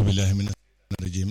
billahi min rajim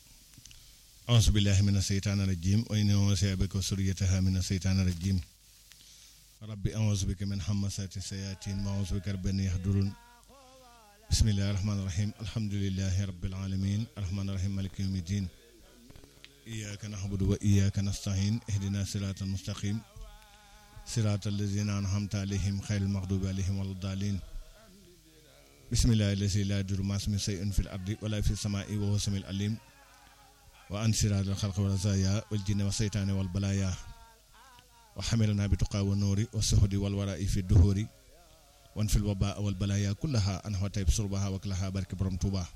auzu billahi min aseytaan rajim wa inni u'idhuka bika wa suriyataha min aseytaan rajim rabbi auzu bika min hamasati sayatin wa auzu bika rabbi an yahdurun bismillahi rahmani rahim alhamdulillahi rabbil alamin arrahmani rahim maliki yawmi din iyyaka na'budu wa iyyaka nasta'in ihdina siratal mustaqim siratal lazina an'amta alayhim khayril maghdubi alayhim waladdallin bismillahi lazi la yadurru ma'a ismihi shay'un fil ardi wala fis samaa'i wa huwa samiul alim wa an siratal khalqi wa razaya wal jinni wa saytani wal balaya wa hamilna bi tuqa wa nuri wa suhdi wal wara'i fi duhuri wan fil waba wal balaya kullaha an wa tayb surbaha wa klaha barke borom Tuuba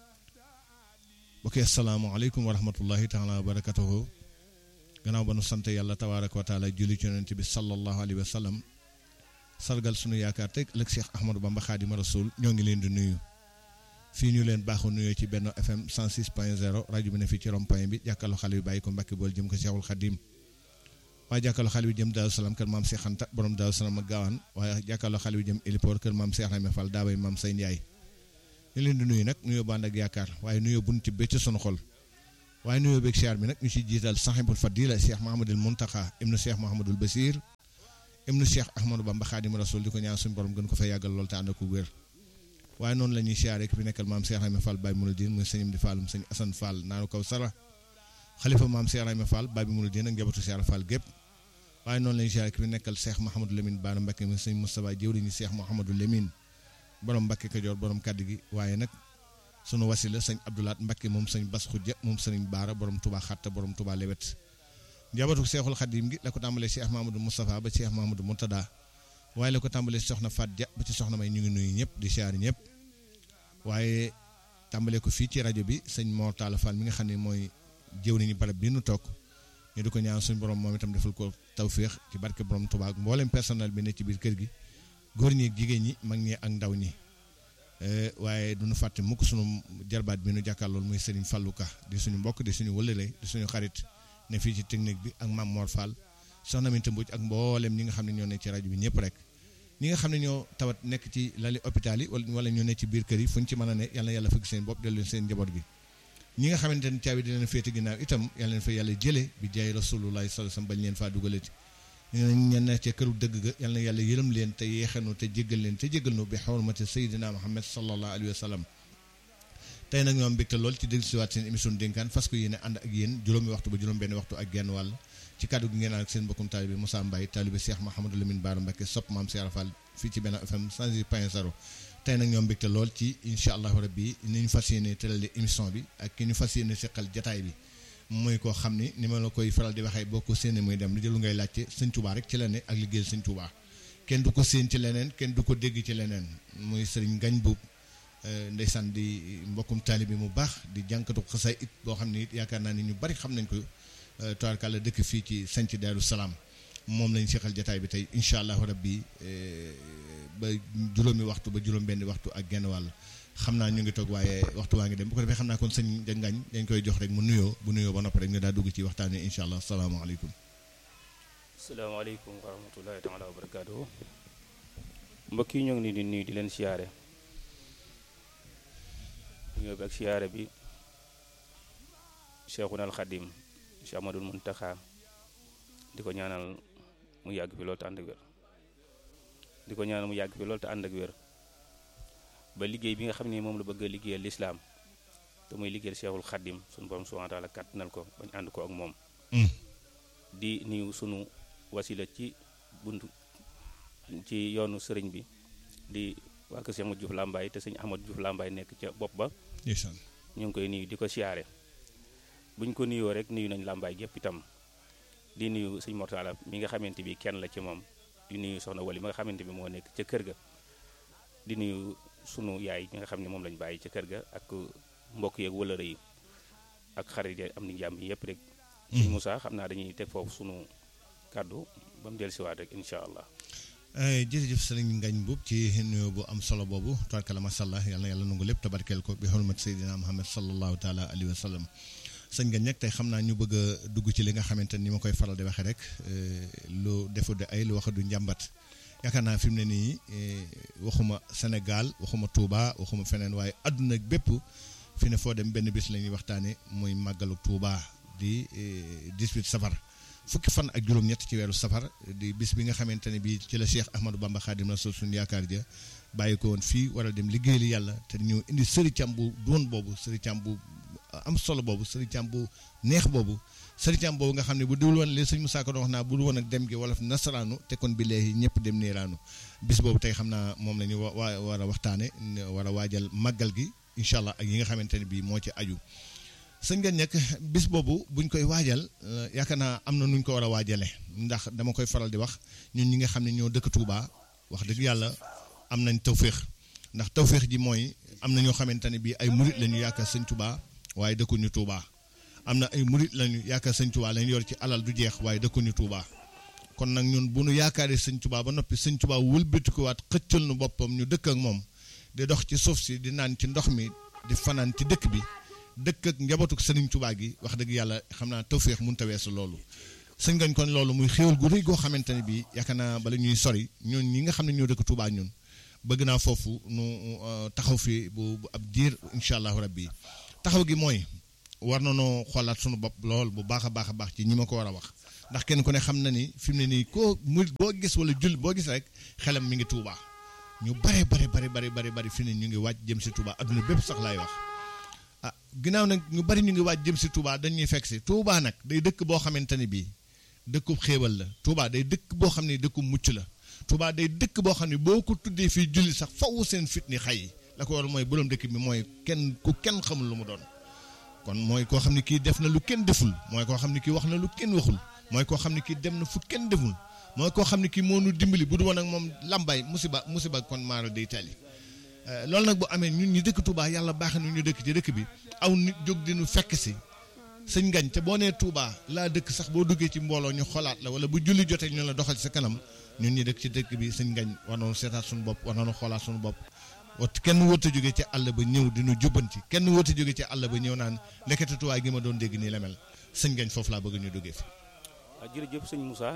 bokk asalaamaaleykum wa rahmatullahi taala wa barakatuhu gannaaw ba nu sant yàlla tabaaraka wa taala julli ci yonent bi sallallahu alayhi wa sallam sargal sunu yaakaar teg ëllëg Cheikh Ahmadou Bamba Xaadimu Rasuul ñoo ngi leen di nuyu fii ñu leen baaxu nuyoo ci Benno FM 106.0 rajo bi ne fii ci rond point bi jàkkaarloo xale bi bàyyi ko Mbàkke bool jëm ko Cheikhul Xadim waaye jàkkaarloo xale bi jëm Daaru Salaam kër maam Cheikh Anta borom Daaru Salaam ak Gaawaan waaye jàkkaarloo xale bi jëm Elipoor kër maam Cheikh Rahma Fall daabay maam Say Ndiaye ñu leen di nuyu nag nuyoo bànd ak yaakaar waaye nuyoo buñ ci bëcc sunu xol waaye nuyoo beeg siyaar bi nag ñu ci jiital sahibul fadila Cheikh Mahamadul Muntaxa ibnu Cheikh Mahamadul Basir ibnu Cheikh Ahmadou Bamba Xaadimu Rasuul di ko ñaan suñu borom gën ko fa yàggal lool te ànd ak wér waaye noonu la ñuy siyaaree ki fi nekkal maam Cheikh Rahma Fall Baye Mouridine muy sëñam di Fallum sëñ Assane Fall naanu kaw sara xalifa maam Cheikh Rahma Fall Baye Mouridine ak njabootu Cheikh Fall gépp waaye noonu la ñuy siyaaree ki fi nekkal Cheikh Mahamadou Lamine Bara Mbacké muy sëñ Moustapha jëwriñu Cheikh Mahamadou Lamine borom Mbacké Kajoor borom kaddu gi waaye nag sunu wasila sëñ Abdoulaat Mbacké moom sëñ Bas Xujja moom sëñ Baara borom Touba Xatta borom Touba Lewet njabootu Seexul Xadim gi la ko tàmbalee Cheikh Mahamadou Moustapha ba Cheikh Mahamadou Moutada waaye la ko tàmbalee soxna Fat Dia ba ci soxna may ñu ngi nuyu ñëpp di siyaar ñëpp waaye tàmbalee ko fii ci rajo bi sëñ Mor Talla Fall mi nga xam ne mooy jëw nañu barab bi nu toog ñu di ko ñaan suñu borom moom itam defal ko tawféex ci barke borom Touba ak mboolem personnel bi ne ci biir kër gi góor ñi ak jigéen ñi mag ñi ak ndaw ñi waaye du ñu fàtte mukk sunu jarbaat bi nu jàkkaarlool muy Serigne Fallou Ka di suñu mbokk di suñu wëllële di suñu xarit ne fii ci technique bi ak Mame Mor Fall soxna Minta Mbodj ak mboolem ñi nga xam ne ñoo nekk ci rajo bi ñëpp rek ñi nga xam ne ñoo tawat nekk ci lali hôpital yi wala ñoo nekk ci biir kër yi fu ñu ci mën a ne yàlla yàlla fëgg seen bopp dellu seen njaboot gi ñi nga xamante ne caabi di leen féete ginnaaw itam yàlla leen fa yàlla jële bi jaay rasulullahi sallallahu alayhi wasallam bañ leen faa dugalati ñen ne ca këru dëgg ga yàlla na yàlla yërëm leen te yeexanu te jéggal leen te jéggal nu bi xormati sayyidina Muhammad sallallahu alayhi wa sallam tey nag ñoom mbégte lool ci déglu siwaat seen émission dénkaan fas ko yéene ànd ak yéen juróomi waxtu ba juróom benn waxtu ak genn wàll ci kàddu gi ngeen ak seen mbokkum taalibe Moussa Mbaye taalibe Cheikh Mahamadou Lamine Bara Mbacké sopp maam Cheikh Fall fii ci Benno FM 106.0 tey nag ñoom mbégte lool ci incha allahu rabbi ni ñu fas yéene tërale émission bi ak ki ñu fas yéene seqal jataay bi mooy koo xam ni ni ma la koy faral di waxee boo ko séenee muy dem lu jëlu ngay laajte sëñ Touba rek ci la ne ak liggéeyal sëñ Touba kenn du ko séen ci leneen kenn du ko dégg ci leneen muy sëriñ Ngañ Buub ndeysaan di mbokkum taalibe mu baax di jànkatu xasaay it boo xam ne it yaakaar naa ni ñu bari xam nañ ko tubaarkàlla dëkk fii ci sanc Daaru Salaam moom lañ seqal jataay bi tey incha allahu rabbi ba juróomi waxtu ba juróom benn waxtu ak genn wàll xam naa ñu ngi toog waaye waxtu waa ngi dem bu ko defee xam naa kon sëñ Ngañ dañ koy jox rek mu nuyoo bu nuyoo ba noppi rek ñu daa dugg ci waxtaan wi incha allah salaamaaleykum. salaamaaleykum wa rahmatullahi taala wa barakaatu. mbokk yi ñoo ngi leen di nuyu di leen siyaare. nuyoo bi ak siyaare bi Cheikhuna al Xadim Cheikh Ahmadul Muntaxa di ko ñaanal mu yàgg fi loolu te ànd ak wér. di ko ñaanal mu yàgg fi loolu te ànd ak wér. ba liggéey bi nga xam ne moom la bëgg a liggéeyal lislaam te muy liggéeyal Cheikhul Khadim sunu borom subhanahu wa taala kàttanal ko bañ ànd ko ak moom. di nuyu sunu wasila ci buntu ci yoonu sëriñ bi di waa kër Cheikh Ahmadou Diouf Lambaye te sëñ Ahmadou Diouf Lambaye nekk ca bopp ba. ñu ngi koy nuyu di ko siyaare buñ ko nuyoo rek nuyu nañ Lambaye gépp itam di nuyu sëñ Mortala mi nga xamante bi kenn la ci moom di nuyu soxna Wali mi nga xamante bi moo nekk ca kër ga di nuyu. sunu yaay ñi nga xam ne moom lañ bàyyi ca kër ga ak mbokk yeeg wëlëre yi ak xarit yi am ni jàmm yi yëpp rek. sëñ Moussa xam naa dañuy teg foofu sunu kàddu ba mu dellusiwaat rek incha allah. jërëjëf sëriñ Ngañ Mbuub ci nuyoo bu am solo boobu tabarkalla macha allah yal na yàlla nangu lépp tabarkeel ko bi xurmat Seydina Muhammad sallallahu taala alayhi wa sallam sëñ Ngañ nag tey xam naa ñu bëgg a dugg ci li nga xamante ni ma koy faral di waxee rek lu defu de ay lu wax du njàmbat. yaakaar naa fi mu ne nii waxuma Sénégal waxuma Touba waxuma feneen waaye àdduna bépp fi ne foo dem benn bis la ñuy waxtaane muy màggalu Tuuba di 18 safar fukki fan ak juróom-ñett ci weeru safar di bis bi nga xamante ne bii ci la Cheikh Ahmadou Bamba Khadim Rasoul suñu yaakaar ja bàyyi ko woon fii waral dem liggéeyal yàlla te ñu indi sëri cam bu doon boobu sëri cam bu am solo boobu sëri cam bu neex boobu sëri cam boobu nga xam ne bu dul woon li sëñ Moussa ko doon wax naa bu dul woon ak dem gi wala nasaraanu te kon bi léegi ñëpp dem niiraanu bis boobu tey xam naa moom la ñu wa war a waxtaane war a waajal màggal gi incha allah ak yi nga xamante ne bii moo ci aju sëñ nga nekk bis boobu buñ koy waajal yaakaar naa am na nuñ ko war a waajale ndax dama koy faral di wax ñun ñi nga xam ne ñoo dëkk Touba wax dëgg yàlla am nañ tawféex ndax tawféex ji mooy am na ñoo xamante ne bii ay murit lañu yaakaar sëñ Touba waaye dëkkuñu Touba am na ay murit lañu yaakaar sëñ Touba lañu yor ci alal du jeex waaye dëkkuñu Touba kon nag ñun bu nu yaakaaree sëñ Touba ba noppi sëñ Touba wëlbatikuwaat xëccal nu boppam ñu dëkk ak moom di dox ci suuf si di naan ci ndox mi di fanaan ci dëkk bi dëkk ak njabootuk sëriñ Touba gi wax dëgg yàlla xam naa tawféex mënut a weesu loolu sëñ gañ kon loolu muy xéwal gu rëy goo xamante ne bii yaakaar naa bala ñuy sori ñun ñi nga xam ne ñoo dëkk Touba ñun bëgg naa foofu nu taxaw fi bu ab diir incha allahu rabbi taxaw gi mooy war na noo xoolaat sunu bopp lool bu baax a baax a baax ci ñi ma ko war a wax ndax kenn ku ne xam na ni fi mu ne nii koo mu boo gis wala jul boo gis rek xelam mi ngi Touba ñu bare bare bare bare bare bari fi ne ñu ngi wàcc jëm si Touba adduna bépp sax laay wax ah ginnaaw nag ñu bari ñu ngi wàcc jëm si Touba dañuy fekk si Touba nag day dëkk boo xamante ne bii dëkkub xéewal la Touba day dëkk boo xam ne dëkkub mucc la Touba day dëkk boo xam ne boo ko tuddee fii julli sax faw seen fit ni xay la ko war mooy borom dëkk bi mooy kenn ku kenn xamul lu mu doon kon mooy koo xam ne kii def na lu kenn deful mooy koo xam ne kii wax na lu kenn waxul mooy koo xam ne kii dem na fu kenn deful mooy koo xam ne kii moo nu dimbali bu du woon ak moom lambay musiba musiba kon maara day tali loolu nag bu amee ñun ñu dëkk Touba yàlla baax na ñu dëkk ci dëkk bi aw nit jóg di nu fekk si sëñ ngañ te boo nee Touba laa dëkk sax boo duggee ci mbooloo ñu xolaat la wala bu julli jotee ñu la doxal sa kanam ñun ñi dëkk ci dëkk bi sëñ ngañ war nañu seetaat suñu bopp war nañu xoolaat suñu bopp wat kenn wërta jóge ci àll ba ñëw di nu jubbanti kenn wërta jóge ci àll ba ñëw naan lekkati Touba gi ma doon dégg nii la mel sëñ ngañ foofu laa bëgg ñu duggee fi waaw jërëjëf sëñ Moussa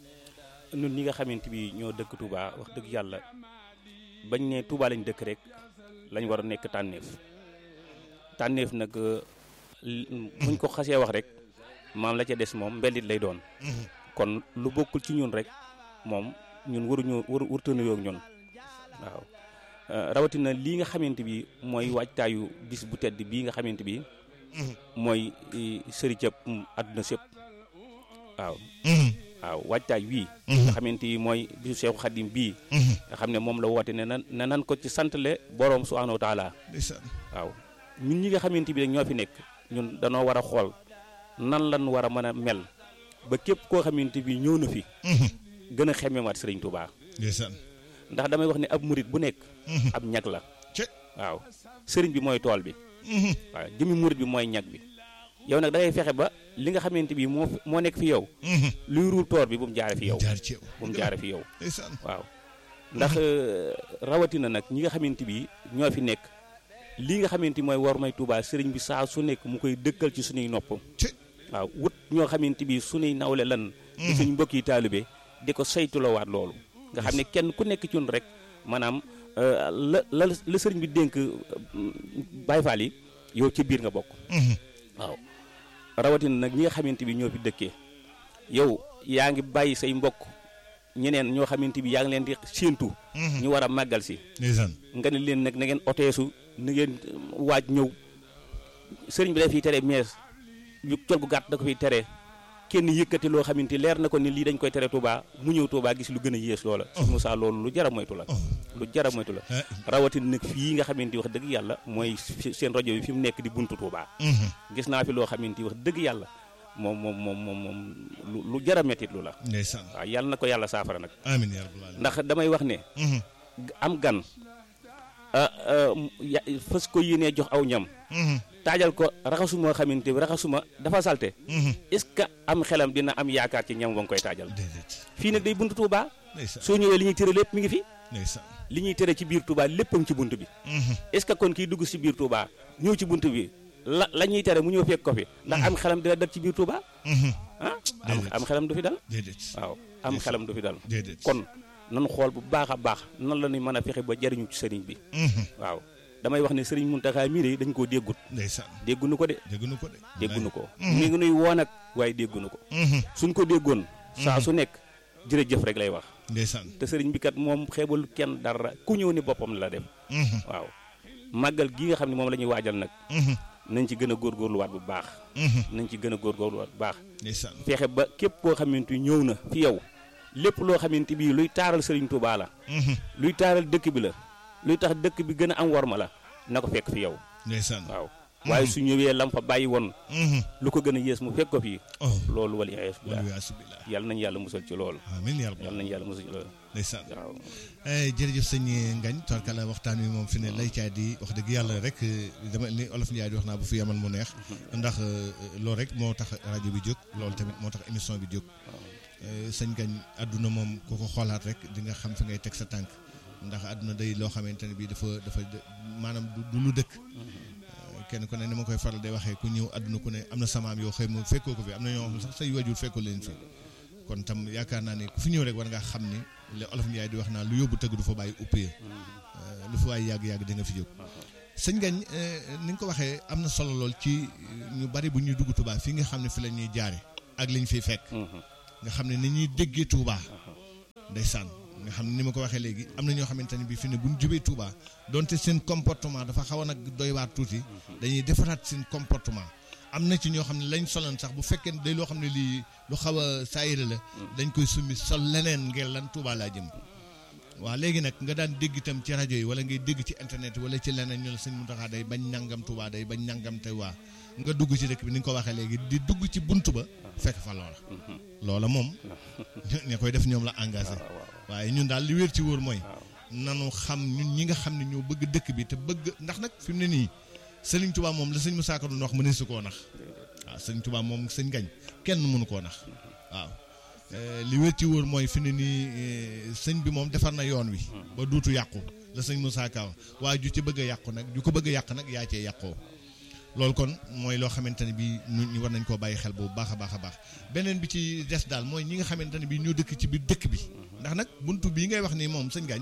ñun ñi nga xamante bi ñoo dëkk Touba wax dëgg yàlla bañ ne Touba lañ dëkk rek lañ war a nekk tànneef tànneef nag buñ ko xasee wax rek maam la ca des moom mbelit lay doon kon lu bokkul ci ñun rek moom ñun waruñu waru wurtana yoog ñun waaw rawatina lii nga xamante bi mooy waajtaayu bis bu tedd bii nga xamante bi mooy sëri cëpp àdduna sépp waaw waaw waajtaay wii nga xamante ni mooy bisu Seexu Xadim bii nga xam ne moom la woote ne nan ne nan ko ci santale boroom subhaanahu wa taala waaw ñun ñi nga xamante bi rek ñoo fi nekk ñun danoo war a xool nan lan war a mën a mel ba képp koo xamante bi ñëw na fi gën a xemmeemaat Sëriñ Tuubaa ndax damay wax ne ab murit bu nekk ab ñag la waaw sëriñ bi mooy tool bi waaw jëmi murit bi mooy ñag bi yow nag da ngay fexe ba li nga xamante bi moo moo nekk fi yow luy ruur toor bi bu mu jaare fi yow bu mu jaare fi yow waaw ndax rawatina nag ñi nga xamante bi ñoo fi nekk lii nga xamante mooy war may Tuubaa sëriñ bi saa su nekk mu koy dëkkal ci suñuy nopp waaw wut ñoo xamante bi suñuy nawle lan di suñ mbokki taalibe di ko saytuloowaat loolu nga xam ne kenn ku nekk ci ñun rek maanaam la la la sëriñ bi dénk Baay Faal yi yow ci biir nga bokk waaw rawatina nag ñi nga xamante bi ñoo fi dëkkee yow yaa ngi bàyyi say mbokk ñeneen ñoo xamante bi yaa ngi leen di séentu ñu war a màggal si nga ne leen nag na ngeen oteesu na ngeen waaj ñëw sëriñ bi da fiy tere mees yu col gu gàtt da ko fiy tere kenn yëkkati loo xamante leer na ko ni lii dañ koy tere Touba mu ñëw Touba gis lu gën a yées loola si Moussa loolu lu jara moytu la lu jara moytu la rawatina nag fii nga xamante wax dëgg yàlla mooy seen rajo bi fi mu nekk di buntu Touba gis naa fi loo xamante wax dëgg yàlla moom moom moom moom moom lu jara mettit lu la waaw yàlla na ko yàlla saafara nag amiin yaa rabbal aalamiin ndax damay wax ne am gan fas ko yéenee jox aw ñam taajal ko raxasuma xamante bi raxasuma dafa salte est-ce que am xelam dina am yaakaar ci ñam wa nga koy taajal fii nag day buntu Touba soo ñëwee li ñuy tere lépp mi ngi fi li ñuy tere ci biir Touba léppam ci bunt bi est-ce que kon kiy dugg ci biir Touba ñëw ci bunt bi la la ñuy tere mu ñëw fekk ko fi ndax am xelam dina dal ci biir Touba ah am xelam du fi dal waaw am xelam du fi dal kon nan xool bu baax a baax nan la ñuy mën a fexe ba jariñu ci sëriñ bi waaw damay wax ne sëriñ Muntaxa mii de dañ koo déggut ndeysaan déggunu ko de dégguñu ko de déggunu ko mi ngi nuy woon ak waaye déggunu ko suñ ko déggoon saa su nekk jërëjëf rek lay wax ndeysaan te sëriñ bi kat moom xeebal kenn dara ku ñëw ni boppam la def waaw màggal gi nga xam ne moom la ñuy waajal nag nañ ci gën a góorgóorluwaat bu baax nañ ci gën a góorgóorluwaat bu baax ndeysaan fexe ba képp koo xamante ni ñëw na fi yow lépp loo xamante bii luy taaral sëriñ Touba la luy taaral dëkk bi la luy tax dëkk bi gën a am worma la na ko fekk fi yow ndeysaan waaw waaye su ñëwee lam fa bàyyi woon lu ko gën a yées mu fekk ko fii oh loolu wala iyaasu billah wala asubillah yàlla nañu yàlla musal ci loolu amiin yàlla yàlla nañu yàlla musal ci loolu ndeysaan waaw jërëjëf sëñ Ngagne torkala waxtaan wi moom fi ne lay caay di wax dëgg yàlla rek dama li olof Ndiaye di wax naa bu fi yamal mu neex ndax loolu rek moo tax rajo bi jóg loolu tamit moo tax émission bi jóg sëñ Ngagne àdduna moom ku ko xoolaat rek di nga xam fi ngay teg sa tànk ndax àdduna day loo xamante ne bii dafa dafa maanaam du lu dëkk kenn ku ne ni ma koy faral di waxee ku ñëw àdduna ku ne am na samaam yoo xëy moom fekkoo ko fi am na ñoo xam sax say wajur fekkoo leen fi kon tam yaakaar naa ne ku fi ñëw rek war ngaa xam ni le olof Ndiaye di wax naa lu yóbbu tëgg du fa bàyyi uppee lu fi waay yàgg-yàgg di nga fi jóg sëñ Ngagne ni nga ko waxee am na solo lool ci ñu bari bu ñuy dugg Touba fii nga xam ne fi la ñuy jaare ak liñ fiy fekk nga xam ne ni ñuy déggee Touba ndeysaan nga xam ne ni ma ko waxee léegi am na ñoo xamante ne bii fi ne bu ñu jubee Touba donte seen comportement dafa xaw a nag doy waar tuuti dañuy defaraat seen comportement am na ci ñoo xam ne lañ solan sax bu fekkee day loo xam ne lii lu xaw a saayira la dañ koy summi sol leneen ngir lan Touba laa jëm waaw léegi nag nga daan dégg itam ci rajo yi wala ngay dégg ci internet wala ci leneen ñu la sëñ Mountakha day bañ nangam Touba day bañ nangam te waa nga dugg ci dëkk bi ni nga ko waxee léegi di dugg ci bunt ba fekk fa loola loola moom ña koy def ñoom la engagé waaye ñun daal li wér ci wóor mooy nanu xam ñun ñi nga xam ne ñoo bëgg dëkk bi te bëgg ndax nag fi mu ne nii Sëriñ Touba moom la sëñ Moussa Ka doon wax mëneesu koo nax waaw sëñ Touba moom sëñ Ngagne kenn mënu koo nax waaw li wér ci wóor mooy fi ne nii sëñ bi moom defar na yoon wi ba duutu yàqu la sëñ Moussa Ka wax waaye ju ci bëgg a yàqu nag ju ko bëgg a yàq nag yaa cee yàqoo loolu kon mooy loo xamante ne bii ñu war nañ koo bàyyi xel bu baax a baax a baax beneen bi ci des daal mooy ñi nga xamante ne bii ñoo dëkk ci biir dëkk bi ndax nag buntu bii ngay wax nii moom sëñ Ngagne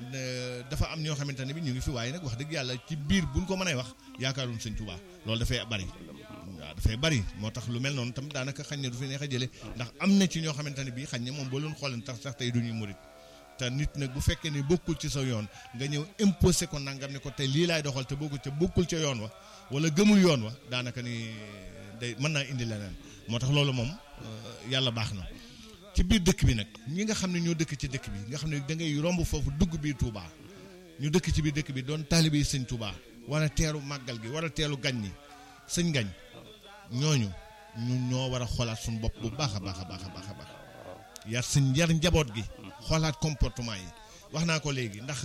dafa am ñoo xamante ne bi ñu ngi fi waaye nag wax dëgg yàlla ci biir buñ ko mënee wax yaakaaroon sëñ Touba loolu dafay bari waaw dafay bari moo tax lu mel noonu tam daanaka xañ ne du fi neex a jële ndax am na ci ñoo xamante ne bii xañ ne moom boo leen xoolee tax sax tey du ñuy murit te nit nag bu fekkee ne bokkul ci sa yoon nga ñëw imposé ko nangam ne ko tey lii laay doxal te bokkul ca bokkul ca yoon wa wala gëmul yoon wa daanaka ni day mën naa indi leneen moo tax loolu moom yàlla baax na ci biir dëkk bi nag ñi nga xam ne ñoo dëkk ci dëkk bi nga xam ne da ngay romb foofu dugg biir Touba ñu dëkk ci biir dëkk bi doon taalibe yi sëñ Touba war a teeru màggal gi war a teelu gañ ñi sëñ gañ ñooñu ñun ñoo war a xoolaat suñu bopp bu baax a baax a baax a baax a baax yar sëñ yar njaboot gi xoolaat comportement yi wax naa ko léegi ndax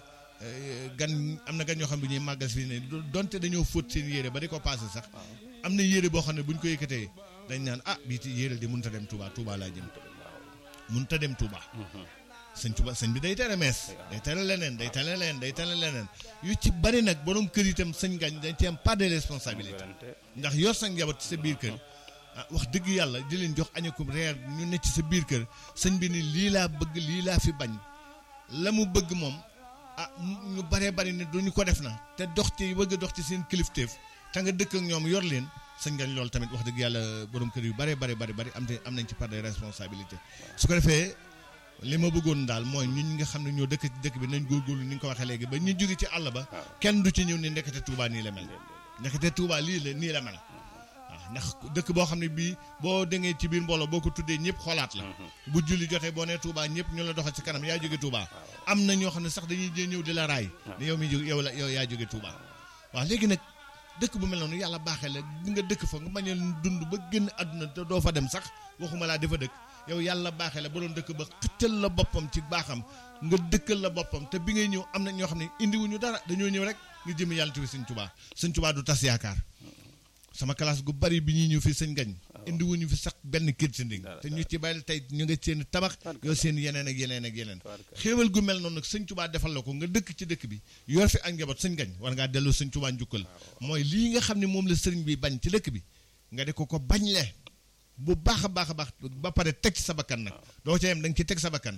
gan am na gan ñoo xam ne bu ñuy màggal fii ne donte dañoo fóot seen yére ba di ko passé sax am na yére boo xam ne bu ñu ko yëkkatee dañ naan ah bii ti yére di mënut a dem Touba Touba laa jëm mënut a dem Touba sëñ Touba sëñ bi day tere mees day tere leneen day tere leneen day tere leneen yu ci bari nag borom kër itam sëñ gañ dañ ci am pas de responsabilité ndax yor sa njaboot ci sa biir kër ah wax dëgg yàlla di leen jox añakum reer ñu ne ci sa biir kër sëñ bi ni lii laa bëgg lii laa fi bañ la mu bëgg moom ah ñu baree bari ne duñu ko def na te dox ci bëgg dox ci seen kilifteef te nga dëkk ak ñoom yor leen sëñ gañ loolu tamit wax dëgg yàlla borom kër yu baree bari bari bari am te am nañ ci part de responsabilité su ko defee li ma bëggoon daal mooy ñun ñi nga xam ne ñoo dëkk ci dëkk bi nañ góorgóorlu ni nga ko waxee léegi ba ñu jóge ci àll ba kenn du ci ñëw ni ndekete Touba nii la mel ndekete Touba lii la nii la mel waaw ndax dëkk boo xam ne bii boo dengee ci biir mbooloo boo ko tuddee ñëpp xoolaat la bu julli jotee boo nee Touba ñëpp ñu la doxal ci kanam yaa jóge Touba am na ñoo xam ne sax dañuy jee ñëw di la raay ne yow mi jóge yow la yow yaa jóge Touba waaw léegi nag dëkk bu mel noonu yàlla baaxee la nga dëkk fa nga bañ a dund ba génn àdduna te doo fa dem sax waxuma laa dafa dëkk yow yàlla baaxee la ba doon dëkk ba xëccal la boppam ci baaxam nga dëkkal la boppam te bi ngay ñëw am na ñoo xam ne indiwuñu dara dañoo ñëw rek nga jëm yàlla tuuti sëñ Touba sëñ Touba du tas yaakaar sama classe gu bari bi ñuy ñëw fii sëñ gañ indiwuñu fi sax benn kër ci nding te ñu ci bàyyi tey ñu nga seen tabax yow seen yeneen ak yeneen ak yeneen xéewal gu mel noonu nag sëñ Touba defal la ko nga dëkk ci dëkk bi yor fi ak njaboot sëñ gañ war ngaa delloo sëñ Touba njukkal mooy lii nga xam ne moom la sëriñ bi bañ ci dëkk bi nga di ko ko bañ le bu baax a baax a baax ba pare teg ci sa bakkan nag doo ca yem da nga ci teg sa bakkan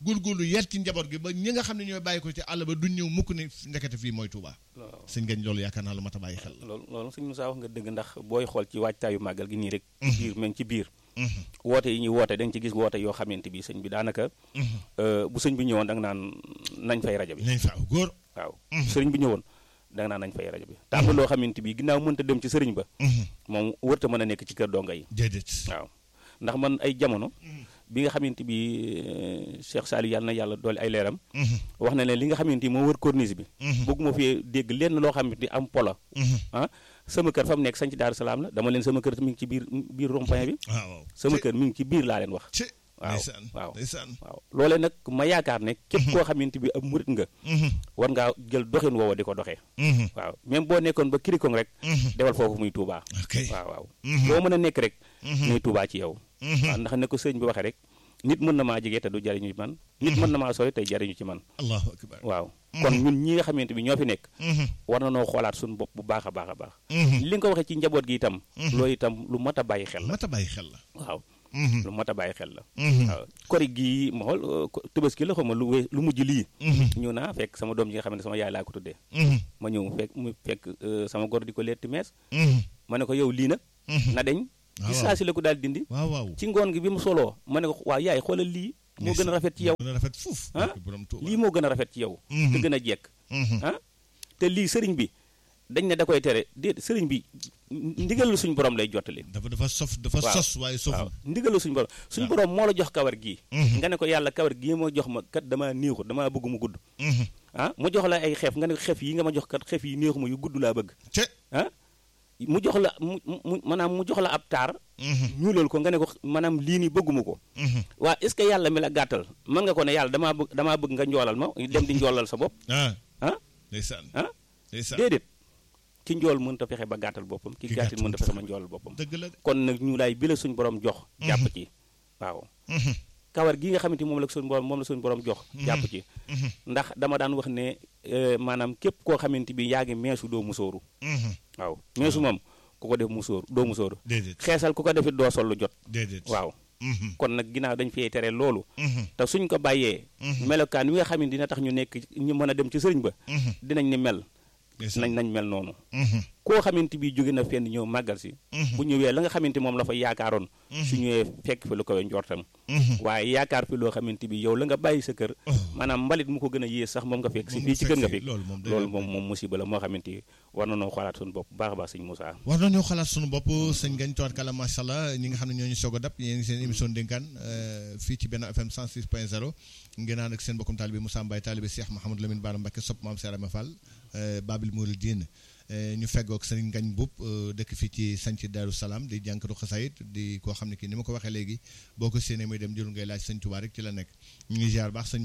góorgóorlu yar ci njaboot gi ba ñi nga xam ne ñooy bàyyi ko ci àll ba duñ ñëw mukk ne ndekete fii mooy Touba waaw sëñ gañ loolu yaakaar naa lu mat a bàyyi xel la loolu loolu sëñ Moussa wax nga dëgg ndax booy xool ci waajtaayu màggal gi nii rek ci biir même ci biir woote yi ñuy woote da nga ci gis woote yoo xamante bi sëñ bi daanaka euh, bu sëñ bi ñëwoon da nga naan nañ fay rajo bi nañ faaw góor waaw sëriñ bi ñëwoon da nga naan nañ fay rajo bi te am na loo xamante bi ginnaaw mënta dem ci sëriñ ba moom wërta mën a nekk ci kër donga yi déedéet waaw ndax man ay jamono bi nga xamante bi euh, Cheikh Saliou yàlla na yàlla doole ay leeram wax na ne li nga xamante ni moo wër corniche bi bëgguma fi dégg lenn loo xamante ni am polo ah sama kër fa mu nekk sañ ci Daaru Salaam la dama leen sama kër mi ngi ci biir biir rond-point bi waaw waaw sama kër mi ngi ci biir laa leen wax ci waaw ndeysaan waaw ndeysaan waaw loolee nag ma yaakaar ne képp koo xamante bi ab murit nga war ngaa jël doxin woowa di ko doxee waaw même boo nekkoon ba kirikong rek defal foofu muy Touba ok waaw waaw boo mën a nekk rek muy Touba ci yow waaw ndax ne ko sëñ bi waxee rek nit mën na maa jege te du jariñu ci man nit mën na maa sori tey jariñu ci man allahu akbar waaw kon ñun ñi nga xamante bi ñoo fi nekk war na noo xoolaat suñu bopp bu baax a baax a baax li nga ko waxee ci njaboot gi itam loolu itam lu mat a bàyyi xel la mat a bàyyi xel la waaw lu mat a bàyyi xel la waaw kori gii ma xool euh, ko- tabaski la xaw ma lu we lu mujj lii ñëw naa fekk sama doom ji nga xam ne sama yaay laa ko tuddee ma ñëw fekk mu fekk euh, sama gor di ko letti mees ma ne ko yow lii nag na deñ ci waaw. saa si la ko daal dindi waaw waaw ci ngoon gi bi mu soloo ma ne ko waaw yaay xoolal lii moo gën a rafet ci yow gën a rafet fuuf ah barke borom Touba lii moo gën a rafet ci yow te gën a jekk ah te lii sëriñ bi dañ ne da koy tere déet sëriñ bi ndigalu suñ borom lay jottali dafa dafa sof dafa waaw. sos waaye waaw soful ndigalu suñ borom suñ borom moo la jox kawar gii nga ne ko yàlla kawar gii moo jox ma kat damaa néexu damaa bëgg mu gudd ah mu jox la ay xeef nga ne ko xef yi nga ma jox kat xef yi néexu ma yu gudd laa bëgg te ah mu jox la mu mu maanaam mu jox la ab taar ñuulal ko nga ne ko maanaam lii nii bëgguma ko waa est ce que yàlla mi la gàttal mën nga ko ne yàlla damaa bëgg damaa bëgg nga njoolal ma dem di njoolal sa bopp ah ah ndeysaan ah ndeysaan déedéet ki njool mënut a fexe ba gàttal boppam ki Ki gàttal gàtt mënut a fexe ba njoolal boppam dëgg la de kon nag ñu laay bi la suñ borom jox jàpp ci waaw kawar gi nga xamante ni moom la suñ borom moom la suñ borom jox jàpp ci ndax dama daan wax ne euh, maanaam képp koo xamante bi yaa ngi meesu doo musóoru waaw meesu moom ku ko def musóor doo musóoru déedéet xeesal ku ko defit doo sol lu jot déedéet waaw kon nag ginnaaw dañ fee tere loolu te suñ ko bàyyee melokaan wi nga xam ne dina tax ñu nekk ñu mën a dem ci sëriñ ba dinañ ni mel nañ nañ mel noonu koo xamante bi jóge na fenn ñëw màggal si bu ñëwee la nga xamante moom la fa yaakaaroon su ñëwee fekk fi lu koy njortam waaye yaakaar fi loo xamante bi yow la nga bàyyi sa kër maanaam mbalit mu ko gën a yées sax moom nga fekk si Moom fii ci kër nga fekk fekk si, loolu moom day loolu am. moom moom musiba la moo xamante war na noo xoolaat suñu bopp baax a baax sëñ Moussa war nañoo xalaat sunu bopp sëñ Gagne Toor Kala macha allah ñi nga xam ne ñoo ñu soog a dab yéen ngi seen émission dénkaan euh, fii ci benn FM 106 point 0 ngeen ànd ak seen bokkum taalibe Moussa Mbaye taalibe Cheikh Mouhamadou Lamine Bara Mbacké sopp maam Serama Fall euh, Babil Mouridine euh, ñu feggoog sëriñ Gagne Boub euh, dëkk fii ci sanc Daaru Salaam di jànkatu xasaayit di koo xam ne kii ni ma ko waxee léegi boo ko séenee muy dem jël ngay laaj sëñ Tuubaa rek ci la nekk ñu ngi ziar baax sëñ